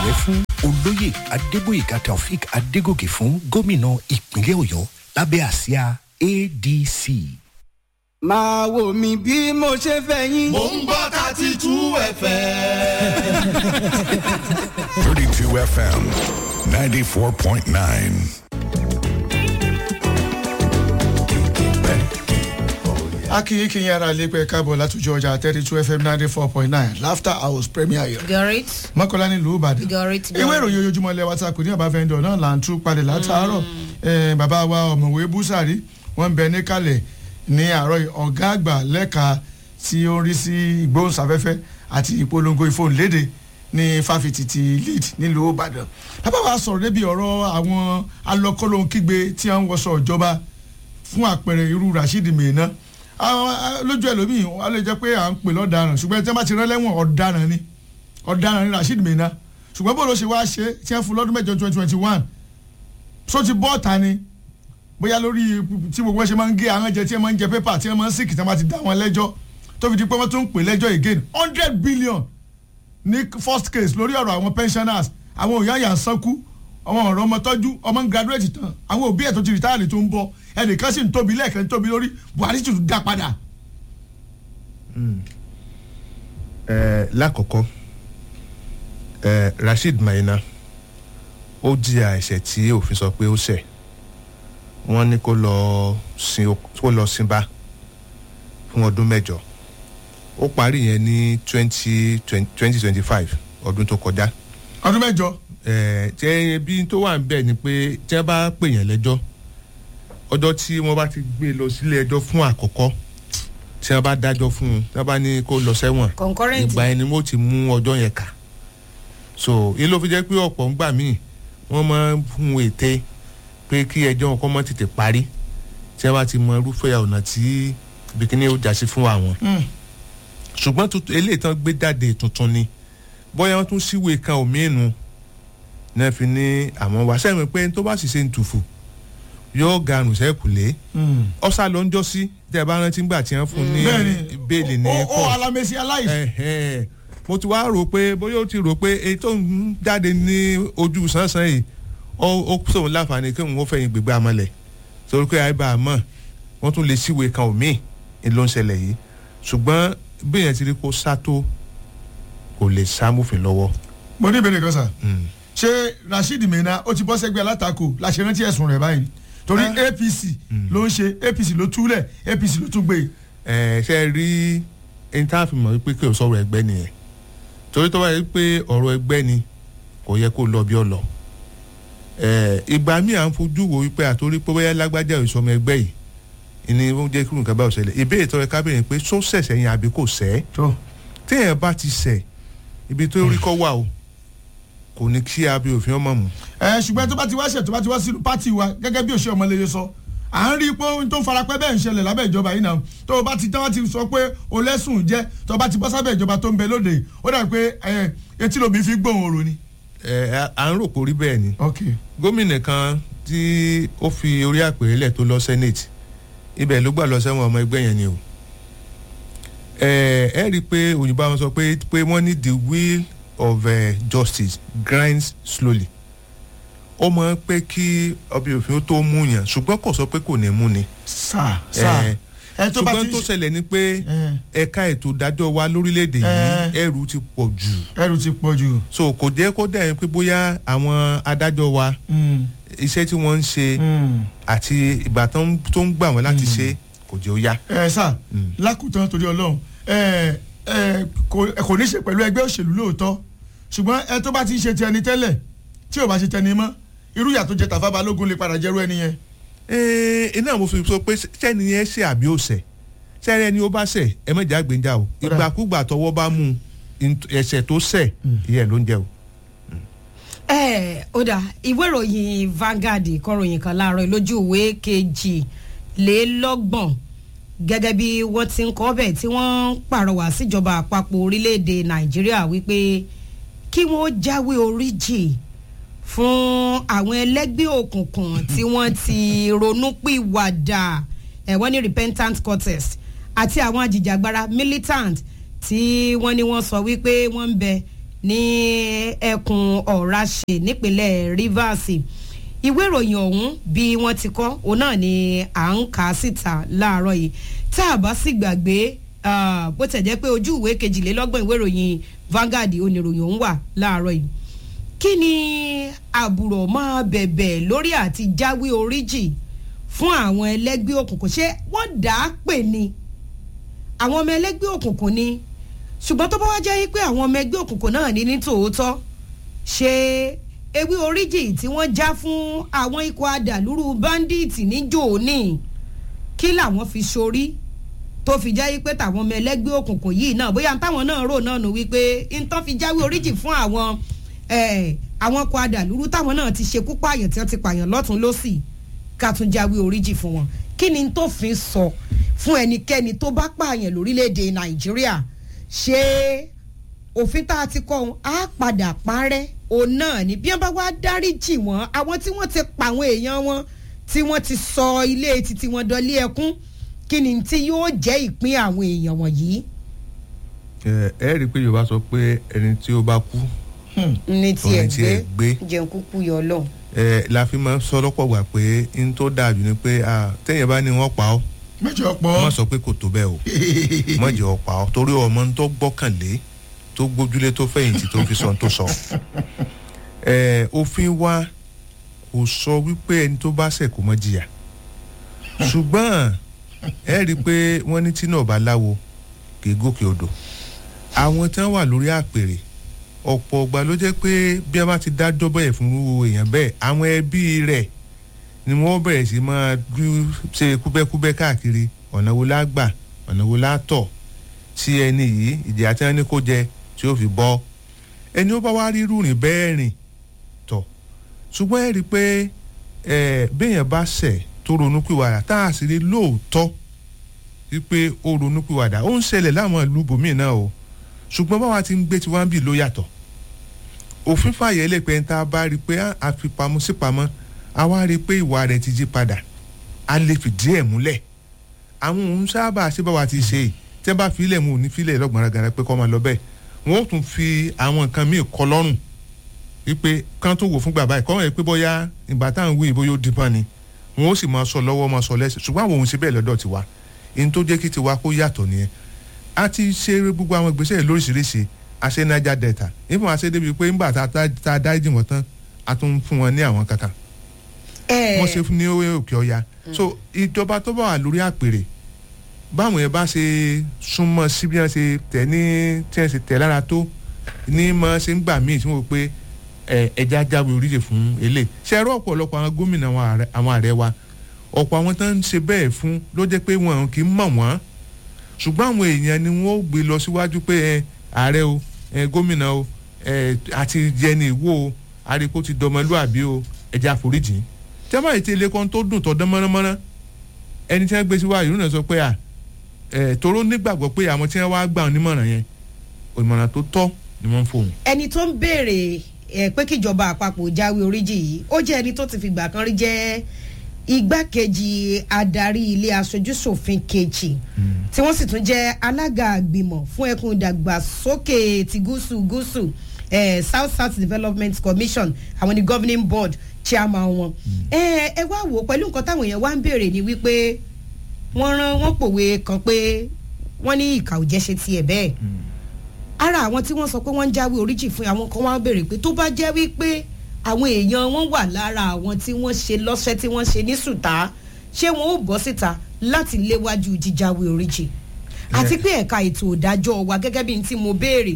ààrẹ fún olóyè adébóyèga taofik adégòkè fún gómìnà ìpínlẹ̀ ọ̀yọ́ lábẹ́ àsíá adc. máa wò mí bí mo ṣe fẹ́ yín. mò ń gbọ́ thirty two fm. 32 FM 94.9. akínyìn kínyìn ara lè pẹ́ káàbọ̀ látòjọ́ ọjà thirty two fm ninety four point nine laughter house premier ayọ̀ Gorit. mọ́kànlá nílùú ìbàdàn Gorit. ìwé ìròyìn ojoojúmọ́ ilẹ̀ wa ta kò ní ọba fẹ́ndọ̀ náà là ń tú palẹ̀ látàárọ̀ Eh, bàbá wa ọ̀mọ̀wé búsàrí wọ́n ń bẹ níkàlẹ̀ ní àárọ̀ yìí. ọ̀gá àgbà lẹ́ka tí ó ń rí sí ìgbóhùnsáfẹ́fẹ́ àti ìpolongo ìfòǹlédè ní fáfitì ti lead nílùú ìbàdàn bàbá wa sọ̀rọ̀ débi ọ̀rọ̀ àwọn alọ́kọ́lóhunkígbe tí wọ́n ń wọṣọ ìjọba fún àpẹẹrẹ irú rasheed mena àwọn ah, lójú ẹlòmíì wọn lè jẹ pé à ń pè lọ́daràn ṣùgbọ́n tí wọ́n bá ti rán lẹ́wọ̀n ọ̀daràn ni ọ̀daràn ni rasheed mena ṣùgbọ́n bó ló ṣe wá ṣe tí wọ́n fún lọ́dún mẹ́jọ twenty twenty one so ti bọ́ ọ̀tá ni bóyá lórí tí gbogbo wọn ṣe máa ń gé àwọn jẹ tí wọ́n máa ń jẹ pépà tí wọ́n máa ń sìkì tí wọ́n bá ti dá wọn lẹ́jọ́ tó fi di pé wọ́n tún ń pè lẹ́jọ́ again hundred billion ní first case lórí ọ̀rọ̀ àwọn pensioners àwọn òyà yà ń sánkú àwọn ọ̀rọ̀ ọmọ tọ́jú ọmọ ń graduate tán àwọn òbí ẹ̀ tó ti rìtáàlì tó ń bọ̀ ẹnìkan sì ń tóbi lẹ́ẹ̀kan tóbi lórí buhari sì tún dá padà. ẹ lákọ̀ọ́kọ́ ẹ rasheed maina ó jìyà ẹ̀ṣẹ̀ tí òfin sọ pé ó ṣẹ̀ wọ́n ní kó lọ sin ok- kó lọ sinba fún ọdún mẹ́jọ ó parí yẹn ní twenty twenty twenty five ọdún tó kọjá ọdún mẹ́jọ ẹ tẹ bí tó wà ń bẹ̀ ni pé tí wọ́n bá pè yẹn lẹ́jọ́ ọjọ́ tí wọ́n bá ti gbé lọ sílé ẹjọ́ fún àkọ́kọ́ tí wọ́n bá dájọ́ fún un tí wọ́n bá ní kó lọ sẹ́wọ̀n concurrent ìgbà ẹni mo ti mú ọjọ́ yẹn kà so ilé ló fi jẹ́ pé ọ̀pọ̀ ń gbà míì wọ́n máa ń fún un ète pé kí ẹjọ́ wọn kọ́ mọ́ tètè parí tí wọ́n bá ti mọ irúfẹ́ ọ̀nà tí bikini ó jà sí fún àwọn ṣùgbọ́n tuntun eléyìí tán gbé jáde tuntun ni bóyá wọ́n tún síwèé kan òmíìnù náà fi ní àwọn wá sẹ́mi pé tó bá sì ṣe ń tùfù yóò garùn sẹ́kùlé ọ̀sà ló ń jọ sí tẹ́ ẹ bá rántí gbà tí wọ́n fún ní bẹ́ẹ̀ni bẹ́ẹ̀lì ní ó ó court alamesi aláìsí. ẹ̀hẹ́n. mo ti wá rò pé bóyá ó ti rò pé èyí tó ń jáde ní ojú sánsan yìí ó ó sóun láǹfààní kí òun ó fẹ̀yìn gbégbá amọ̀lẹ̀ torí pé àìbá àmọ́ wọ́n tún lè síwèé kan òmíì ní ló ń ṣẹlẹ̀ yìí ṣùgbọ́n bí èèyàn ti rí kó sá tó kò lè sá mófin lọ́wọ́. mo ní ìbéèrè kan sà ṣé rasheed mena ó ti bọ́ sẹ́gbẹ́ alátakò láṣẹ rántí ẹ̀sùn rẹ̀ báyìí torí apc ló ń ṣe apc ló túlẹ̀ apc ló tún gbé e. ẹ ṣe rí ẹni tá a fi mọ̀ wípé kí o sọ̀rọ̀ ẹgbẹ́ nìyẹn torí tó bá yẹ pé ọ̀rọ̀ ẹgbẹ́ ni kò yẹ kó lọ bí ọ lọ ẹ ìgbà míì à ń fojú wo wípé àtòrí pé bóyá lágbájá ìsọmọ ẹgbẹ́ yìí ìní ó jẹ́ kí nǹkan bá òṣèlè ìbéèrè tó yẹ kábìrin pé só sẹ̀sẹ̀ yẹn àbí kò sẹ́ tó téèyàn bá ti sẹ̀ ibi tó rí kọ́ wà o kò ní kí abẹ́ òfin ọmọ mu ẹ ṣùgbọ́n tó bá ti wá ṣẹ̀ tó bá ti wá sínú pátì wa gẹ́gẹ́ bí òṣèré ọmọlẹ́yẹ sọ à ń rí i pé ohun tó ń farapẹ́ bẹ́ẹ̀ ń ṣẹlẹ̀ lábẹ́ ìjọba yìí náà tó o bá ti tán wá ti sọ pé o lẹ́sùn jẹ́ tó o bá ti bọ́ sábẹ́ ìjọba tó ń bẹ lóde yìí ó dàbí pé ẹ, etí lóbi fi gbóhùn orò ni. ẹ à ń rò pé orí bẹ́ẹ̀ ni ok gómìnà kan tí ó fi orí àpèrè lẹ̀ tó lọ senate ibẹ̀ ló gbà lọ sẹ́wọ̀n ọmọ ẹgbẹ́ yẹn ni o ẹ ẹ rí i pé òyìnbó àwọn sọ pé pé wọ́n ní the wheel of uh, justice grinds slowly ó mọ̀ pé kí ọbẹ̀ òfin ó tó mú yàn ṣùgbọ́n kò sọ pé kò ní mú ni sáà sáà ẹ ẹ tó bá ṣùgbọ́n ti tó ṣẹlẹ̀ ni pé ẹ, ẹ̀ka ètò ìdájọ́ wa lórílẹ̀‐èdè yìí Eh. ẹrù ti pọ̀ jù ẹrù ti pọ̀ jù. so kò jẹ́ kó dẹ̀ pé bóyá àwọn adájọ́ wa Mm, iṣẹ́ tí wọ́n ń ṣe mm. àti ìgbà tó ń tó ń gbà wọ́n láti ṣe kò jẹ́ ó yá. ẹ sà Mm. lákòótán torí ọlọ́run ẹ ẹ kò ẹ kò ní ṣe pẹ̀lú ẹgbẹ́ òṣèlú lóòótọ́ ṣùgbọ́n ẹ tó bá ti ń ṣe ti ẹni tẹ́lẹ̀ tí ò bá ṣe tẹni mọ́ irú ìyà tó jẹ tàfà balógun lè padà jẹ́rú ẹni yẹn. ee iná mo fi sọ pé sẹ́ni yẹn ṣe àbí ó ṣẹ̀ sẹ́ni ẹni ó bá ṣẹ̀ ẹ mẹ́jà àgbéjà o Ó dà. ìgbàkúgbà tọwọ́ bá mú un ẹ̀ṣẹ̀ tó ṣẹ̀ ìyẹn ló ń jẹ o. ẹ ó dà ìwé ìròyìn Vanguard kọròyìn kan láàárọ̀ lójú ìwé kejìlélọ́gbọ̀n gẹ́gẹ́ bí wọ́n ti ń kọ́ bẹ̀ tí wọ́n ń pàrọwà síjọba àpapọ̀ orílẹ̀-èdè Nàìjíríà wípé kí wọ́n jáwé oríjì fún àwọn ẹlẹ́gbẹ́ òkùnkùn tí wọ́n ti ronúpìwàdà ẹ̀ wọ́n ní repentant cortex àti àwọn ajìjàgbara militant tí wọ́n ní wọ́n sọ wípé wọ́n ń bẹ ní ẹkùn ọ̀ràṣe nípínlẹ̀ rivers ìwé ìròyìn ọ̀hún bí wọ́n ti kọ́ òun náà ni à ń kà á síta láàárọ̀ yìí tá a bá sì gbàgbé ah, bó tẹ̀ jẹ́ pé ojú ìwé kejìlélọ́gbọ̀n ìwé ìròyìn Vanguard oníròyìn ọ̀hún wà láàárọ̀ yìí kí ni àbùrọ̀ máa bẹ̀bẹ̀ lórí àti jáwé oríjì fún àwọn ẹlẹ́gbẹ́ òkùnkùn ṣé wọ́n dà á pè ní àwọn ọmọ ẹlẹ́gbẹ́ òkùnkùn ni ṣùgbọ́n tó bá wá jẹ́ pé àwọn ọmọ ẹgbẹ́ òkùnkùn náà ní ní tòótọ́ ṣe ewé oríjì tí wọ́n já fún àwọn ikọ̀ adàlúrú báńdíìtì ní jòóní kí làwọn fi sorí tó fi jẹ́ pé tàwọn ọmọ ẹlẹ́gbẹ́ òkùnkùn yìí náà bóyá táwọn náà rò náà nù wípé ntọ́ fi jáwé oríjì fún àwọn eh, àwọn ikọ̀ adàlúrú táwọn náà ti ṣekú pààyàn tí wọ́n ti pààyàn lọ́tún lọ́sì ká tún jáwé oríjì fún wọn kí ni tó fi sọ fún ẹnikẹ́ni tó bá pààyàn lórílẹ̀‐èdè nàìjíríà ṣé òfin tá a ti kọ́ ohun á padà parẹ́ òun náà ni bí wọ́n bá wá dáríjì wọ́n àwọn tí wọ́n ti pa àwọn èèyàn wọn tí wọ́n ti sọ ilé títí wọn dọ́lé ẹkún kí ni tí yóò jẹ́ ìpín àwọn èèyàn wọ̀nyí ẹ ẹ rí i pé yorùbá sọ pé ẹni tí ó bá kú ní tiẹ̀ Òun tiẹ̀ gbé gbé. jẹun kúkú yọ lọ. ẹ la fi máa ń sọ lọ́pọ̀ gbà pé n tó dáa jù ni pé ah, téèyàn bá ní wọ́n pa ọ́ mẹ́jọ wọ́n pọ̀ sọ pé kò tó bẹ́ẹ̀ o wọ́n jẹ́ ọ̀pá ọ́ torí ọmọ tó gbọ́kànlé tó gbójúlé tó fẹ̀yìntì tó fi sọ ohun tó sọ. ẹ òfin wa kò sọ wípé ẹni tó bá ṣẹ̀ kó mọ́ jìyà ṣùgbọ́n ẹ rí i pé wọ́n ní tí náà bá láwo kì í gòkè odò àwọn tí wọ́n wà lórí àpèrè ọ̀pọ̀ ọgbà ló jẹ́ pé bí a bá ti dájọ́ bẹ́ẹ̀ fún irú èèyàn bẹ́ẹ̀ àwọn ẹbí rẹ̀ ni wọ́n bẹ̀rẹ̀ sí máa dú ṣe kúbẹ́kúbẹ́ káàkiri ọ̀nà wo la gbà ọ̀nà wo la tọ̀ sí ẹni yìí ìjìyà tí wọ́n ní kó jẹ tí ó fi bọ́ ẹni ó bá wá rí rúrin bẹ́ẹ̀ rìn tọ̀ ṣùgbọ́n ẹ rí i pé ẹ béèyàn bá ṣẹ̀ tó ronúpìwàdà tá a sì rí lóòótọ́ wípé ó ronúpìwàdà ó ń ṣẹlẹ̀ láwọn ìlú bòmíì náà o ṣùgbọ́n báwa ti ń gbé tiwa ń bì ló yàtọ̀ òfin fàyẹ̀ lè pẹ́ ń tá a bá rí i pé a fi pamọ́ sí pamọ́ a wá rí i pé ìwà rẹ̀ ti jí padà a lè fìdí ẹ̀ múlẹ̀ àwọn òun sábà ṣé báwa ti ṣe yìí tí wọ́n bá fi ilẹ̀ mu ò ní fi ilẹ̀ lọ́gbọ̀n gara pé kọ́ máa lọ bẹ́ẹ̀ wọ́n ó tún fi àwọn nǹkan míì kọ́ lọ́rùn wípé kán tó wò fún gbà báyìí kọ́wọ́n yẹ pé bóyá ìgbà táwọn wí ìbóyó dípọ́n ni wọ́n ó sì máa sọ lọ́wọ́ máa sọ lẹ́sẹ̀ ṣùgbọ́n àwọn òun ṣe bẹ́ẹ̀ lọ́dọ̀ tiwa ìyẹn tó jẹ́ kí tiwa kó yàtọ̀ nìyẹn a ti ṣe gbogbo àwọn ìgbésẹ̀ lóríṣiríṣi a ṣe naija delta ìfún wa ṣe débi pé ńgbà tá a dáríjì wọn tán a tún fún wọn ní àwọn kankan wọ́n ṣe fún ní òkè ọya so ìjọba tó bá wà lórí àpèrè báwọn yẹn bá ṣe súnmọ́ sí bí wọ́n ṣe tẹ̀ ní tí wọ́n ṣe tẹ̀ lára tó ní mọ́ ṣe ń gbà míì tí wọ́n pé ẹja jáwé oríṣi fún ilé ṣe ẹrọ ọ̀pọ̀lọpọ̀ àwọn gómìnà àwọn ààrẹ wa ọ̀pọ̀ àwọn tó ń ṣe bẹ́ẹ̀ fún ló jẹ́ pé wọn kì í mọ̀ wọ́n ṣùgbọ́n àwọn èèyàn ni wọ́n ó gbé lọ síwájú pé ẹ ààrẹ o ẹ gómìnà o ẹ àti jẹni ìwó o àríkó ti dọmọlúàbí o ẹja àforíjì tí a bá yìí ti ilé kan tó dùn tó dán mọ́nàmọ́ná ẹni tí wọ́n gbé síwájú ìrúnà sọ pé à ẹ toró nígbàgbọ́ pé àwọn tí wọ́n wá gbà wọn nímọ̀ràn yẹn ìmọ̀ràn tó tọ́ ni wọ́n ń fòun. ẹni tó ń béèrè ẹ pé kíjọba àpapọ̀ jáwé oríjì yìí ó jẹ́ ẹni tó ti fìgbà kan rí jẹ́ igbákejì adarí ilé aṣojúṣòfin kejì tí wọ́n sì tún jẹ́ alága àgbìmọ̀ fún ẹkùn ìdàgbàsókè ti gúúsù gúúsù eh, south south development commission àwọn ni governing board chairman wọn. ẹ ẹ wá wò ó pẹ̀lú nǹkan táwọn èèyàn wá ń béèrè ni wípé wọ́n rán wọ́n pòwe kan pé wọ́n ní ìkà ò jẹ́ ṣe tiẹ̀ bẹ́ẹ̀. ara àwọn tí wọ́n sọ pé wọ́n ń jáwé oríjì fún àwọn kan wá ń béèrè pé tó bá jẹ́ wípé àwọn èèyàn wọn wà lára àwọn tí wọ́n ṣe lọ́sẹ̀ tí wọ́n ṣe ní sùtá ṣé wọn ò bọ́ síta láti léwájú jíjáwé oríjì àti pé ẹ̀ka ètò ìdájọ́ wa gẹ́gẹ́ bí n tí mo béèrè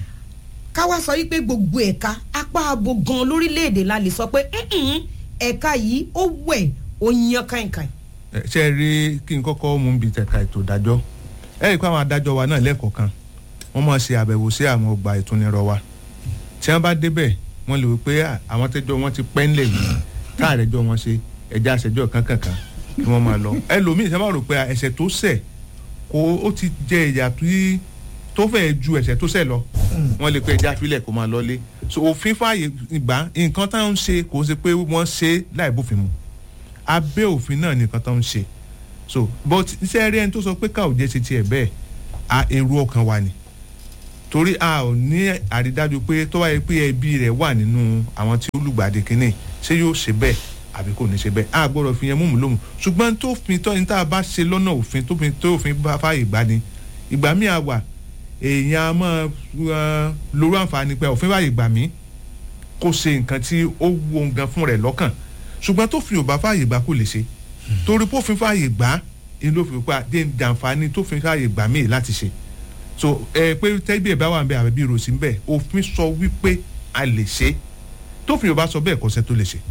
káwá sọ wípé gbogbo ẹ̀ka apá abo gan lórílẹ̀‐èdè la lè sọ pé ẹ̀ka yìí ó wẹ̀ ó yan kàìnkàìn. ṣe é rí kí n kọ́kọ́ mú bí tẹ̀ka ètò ìdájọ́ ẹ rí i pé àwọn adájọ́ wa náà lẹ́ẹ̀kọ̀ọ̀kan wọ́n máa ṣe àbẹ̀wò sí àwọn ọgbà ìtúnirọ̀ wa tí wọ́n bá débẹ̀ wọ́n lè wí pé àwọn tẹ́jọ́ wọn ti pẹ́ ńlẹ̀ yìí káàrẹ́jọ́ wọn ṣe ẹja àṣẹjọ́ kankankan kí wọ́n máa lọ ẹlòmíì sábà rò pé ẹ̀ṣẹ̀ tó ṣẹ̀ kó ó ti jẹ ìyà tó fẹ́ ju ẹ̀ṣẹ̀ tó ṣẹ̀ lọ wọ́n lè pé ẹja filẹ̀ kó máa lọlé so òfin fààyè ìgbà nǹkan táwọn ń ṣe kò ṣe pé wọ́n ṣe láì bófin mu abẹ́ òfin náà nìkan táwọn ń ṣe so but iṣẹ́ rí ẹni tó sọ pé káò jẹ́ ṣe tiẹ̀ bẹ́ẹ̀ a èrò ọkàn wa ni torí a ò ní àrídájú pé tó wáyé pé ẹbí rẹ̀ wà nínú àwọn tí ó lùgbàdì kínní ṣé yóò ṣe bẹ́ẹ̀ àbí kò ní ṣe bẹ́ẹ̀ a gbọ́dọ̀ fi yẹn múmu lóhùn ṣùgbọ́n tó fi tọ́ ní tá a bá ṣe lọ́nà òfin tó fi tó òfin bá fààyè gbà ni ìgbà míì a wà èèyàn a máa lórí àǹfààní pé òfin fààyè gbà mí kó ṣe nǹkan tí ó wo nǹkan fún rẹ̀ lọ́kàn ṣùgbọ́n tó fi òbá fààyè gbà kó lè ṣe torí pé òfin fààyè gbà ni ló fi pa dé jàǹfààní tó fi fààyè gbà mí láti ṣe so ẹ pé tẹ́bí ẹ̀ bá wà ń bẹ àbẹ̀bí ìròsì ń bẹ òfin sọ wípé a lè ṣe tófin ò bá sọ bẹ́ẹ̀ kọ́sẹ́ tó lè ṣe.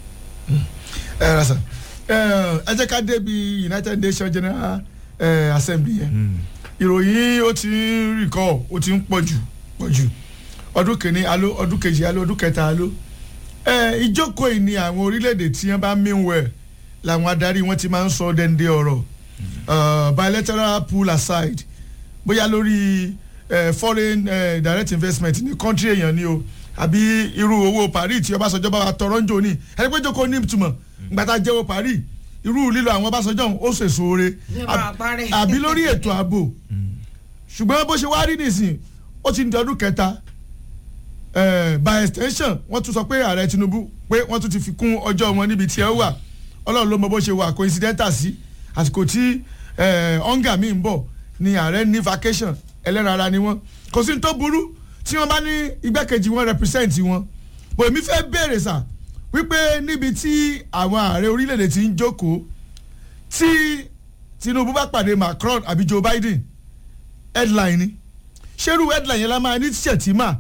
ẹ ẹ rasa ẹ jẹ́ ká débi united nations general eh, assembly yẹn ìròyìn ó ti ń rìkọ́ ó ti ń pọ̀ jù pọ̀ jù ọdún kìíní alo ọdún kejì alo ọdún kẹta alo ẹ ìjókòó yìí ni àwọn orílẹ̀-èdè tí wọ́n bá meanwhile làwọn adarí wọn ti máa ń sọ dẹ́ndé ọ̀rọ̀ bilateral pull aside bóyá lórí uh, foreign uh, direct investment ní country èèyàn ni o àbí irú owó paris tí ọbásanjọ́ bá wa tọrọ ń jò ní ẹni pé jókòó ní ìtumọ̀ gbàtà jẹ́wọ́ paris irú lílo àwọn ọbásanjọ́ ó ṣèṣò oore àbí lórí ètò ààbò ṣùgbọ́n bó ṣe wá rí nìsín ó ti ń di ọdún kẹta by extension wọ́n tún sọ pé ààrẹ tinubu pé wọ́n tún ti fi kún ọjọ́ wọn níbi tí ẹ wà ọlọ́run ló mọ bó ṣe wà coincidental sí àsìkò tí ọ̀ǹgà mi ń bọ̀ ni ààrẹ ní vacation ẹlẹ́rara ni wọ́n kò sí ní tó burú tí wọ́n bá ní igbákejì wọn represent wọn bò èmi fẹ́ béèrè sà wípé níbi tí àwọn ààrẹ orílẹ̀-èdè ti ń jókòó tí tinubu bá pàdé macron àbí joe biden headline ni ṣerú headline yẹn la máa ní ṣètìmá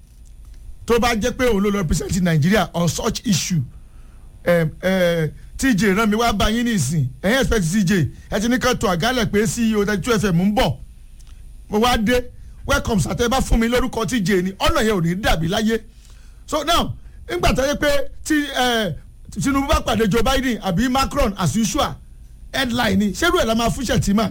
tó bá jẹ́ pé òun ló lọ represent nigeria on such issue um, uh, tj rán mi wá bá yín nísìn ẹ̀yin expect tj ẹ ti ní ká tó àgálẹ̀ pé ceo thirty two fm ń bọ̀ mo wá dé welcome sàtẹ́ bá fún mi lórúkọ tj ni ọ̀nà yẹn ò ní dàbí láyé so now nígbà tó yẹ pé tí tinubu bá pàdé joe biden àbí macron as usual headline ni ṣerú ẹ̀ la máa fún ṣètìmá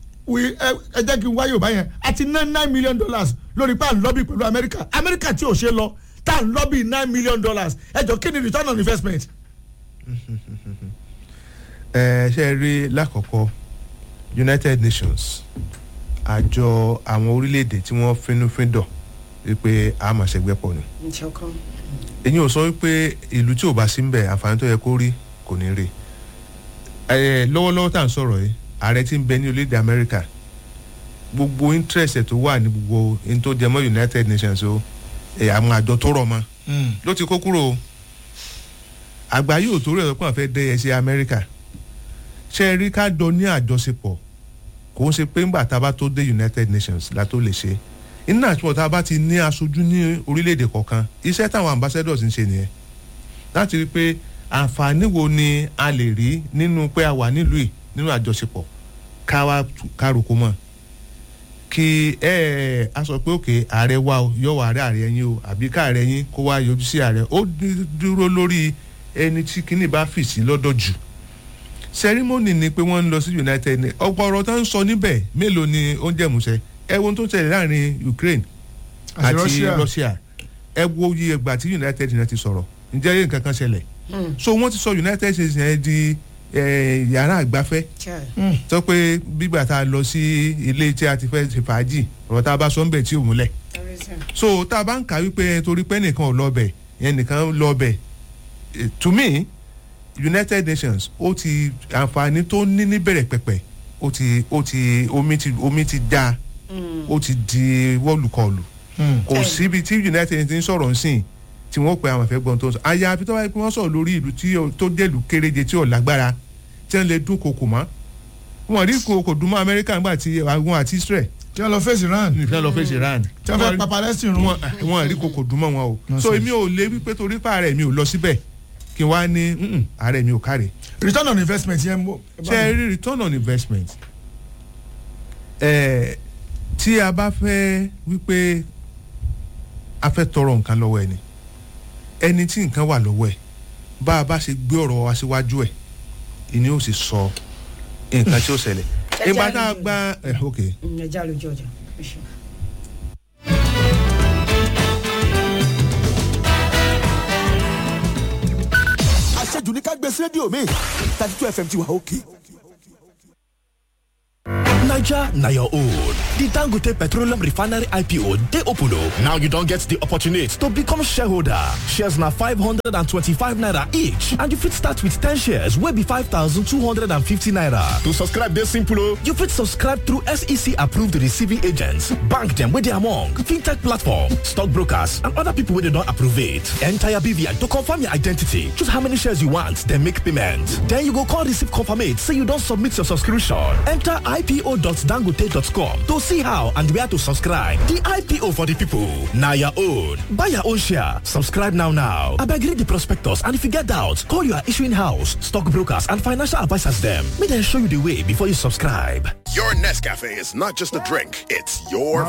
ẹ jẹ́ kí n wáyé òbá yẹn àti ná nine million dollars lórí pa n lọ́bì pẹ̀lú amẹ́ríkà amẹ́ríkà tí ò ṣe lọ tá n lọ́bì nine million dollars ẹ jọ kí ni return on investment ẹ ṣe rí lákọ̀ọ́kọ́ united nations àjọ àwọn orílẹ̀-èdè tí wọ́n fínúfíndọ̀ wípé a máa ṣẹgbẹ́ pọ̀ ni. èyí ò sọ wípé ìlú tí ò bá sí ń bẹ̀ àǹfààní tó yẹ kó rí kò ní rí. lọ́wọ́lọ́wọ́ tá à ń sọ̀rọ̀ yìí ààrẹ tí ń bẹ ní orílẹ̀-èdè amẹ́ríkà gbogbo interest tó wà ní gbogbo ní tó jẹ mọ́ united nations o àwọn àjọ tó rọ̀ mọ́ ló ti kó kúrò o àgbáyé ò torí ẹ̀ pọ̀ fẹ́ dẹ́yẹ sí amẹ́ríkà ṣe é rí ká jọ ní àjọṣepọ̀ kò ń ṣe pé ńgbà tá a bá tó dé united nations la tó lè ṣe iná àti tá a bá ti ní aṣojú ní orílẹ̀-èdè kọ̀ọ̀kan iṣẹ́ táwọn ambassadors ń ṣe nìyẹn láti rí i pé àǹfààní wo ni a lè rí nínú pé a wà nílùú yìí nínú àjọṣepọ̀ ká wá kárùkù mọ́ kí ẹ ẹ a sọ pé òkè ààrẹ wa o yọ wà ààrẹ ààrẹ yín o àbí káàrẹ yín kó wá yọjú sí ààrẹ ó dúró lórí ẹni tí kinní bá fì sí lọ́dọ̀ jù sẹrímọ́nì ni pé wọ́n ń lọ sí united nations ọ̀pọ̀ ọ̀rọ̀ tó ń sọ níbẹ̀ mélòó ni ó ń jẹ̀mùsẹ̀ ẹ wo tó ń tẹ̀lé láàrin ukraine àti russia ẹ wo iye ìgbà tí united nations ti sọ̀rọ̀ ǹjẹ́ yé nǹkan kan ṣẹlẹ̀ so wọ́n ti sọ united nations yẹn di yàrá àgbáfẹ́ sọ pé bígbà tá a lọ sí ilé tí a ti fẹ́ ṣe fàájì ọ̀rọ̀ tá a bá sọ ń bẹ̀ tí ò múlẹ̀ so tá a bá ń kà wípé torí pé nìkan ò lọ bẹ̀ yẹn nìkan lọ bẹ̀ to me united nations ó ti àǹfààní tó ní níbẹ̀rẹ̀ pẹ̀pẹ̀ ó ti ó ti omi ti omi ti da ó ti di wọ́ọ̀lùkọlù kò síbi tí united nations ń sọ̀rọ̀ nsìn tí wọ́n pe àwọn ìfẹ́ gbọ́n tó ń sọ àyàfi tó báyìí pé wọ́n sọ̀rọ̀ lórí ìlú tó dẹ̀lú kéréje tí ò lágbára tí wọ́n lè dún kòkò mọ́ wọn rí kòkò dún mọ́ amẹ́ríkà ńgbà tí àwọn àti israel tí wọ́n lọ fèsì iran tí wọ́n lọ fèsì iran tí wọ́n fẹ́ pa palestine run wọn rí kòkò dún mọ́ wọn o so èmi ò lè wípé torí pa ààrẹ mi ò lọ síbẹ̀ kí n wá ní ààrẹ mi ò káre. return on investment yẹn mo. ṣe rí return on investment ẹ tí a bá fẹ́ wípé a fẹ́ tọrọ nǹkan lọ́wọ́ ẹni ẹni tí nǹkan wà lọ́wọ́ ẹ̀ bá a bá ṣe gbé ọ̀rọ̀ wa síwájú ẹ̀ ìní ó sì sọ nǹkan tí ó ṣẹlẹ̀ ìgbà tá a gba ẹ ok. ẹ já lójú ọjà. àṣejù ní ká gbé sí rédíò mi thirty two fm ti wà òkè. Niger na your own. The Dangote Petroleum Refinery IPO dey open o. Now you don get the opportunity to become shareholder. Shares na 525 naira each and you fit start with 10 shares wey be 5,250 naira. To subscribe dey simple o. You fit subscribe through SEC approved receiving agents, bank dem wey dey among, fintech platform, stockbrokers and other people wey dey don approve it. Enter your BVN to confirm your identity. Choose how many shares you want, then make payment. Then you go call receive confirmate say you don submit your subscription. Enter ipo.dangote.com to see how and where to subscribe. The IPO for the people. Na your own. Buy your own share. Subscribe now now. Abeg read the prospectus and if you get doubt, call your issuing house, stockbrokers and financial advisors dem. Make dem show you the way before you subscribe. Your Nescafe is not just a drink, it's your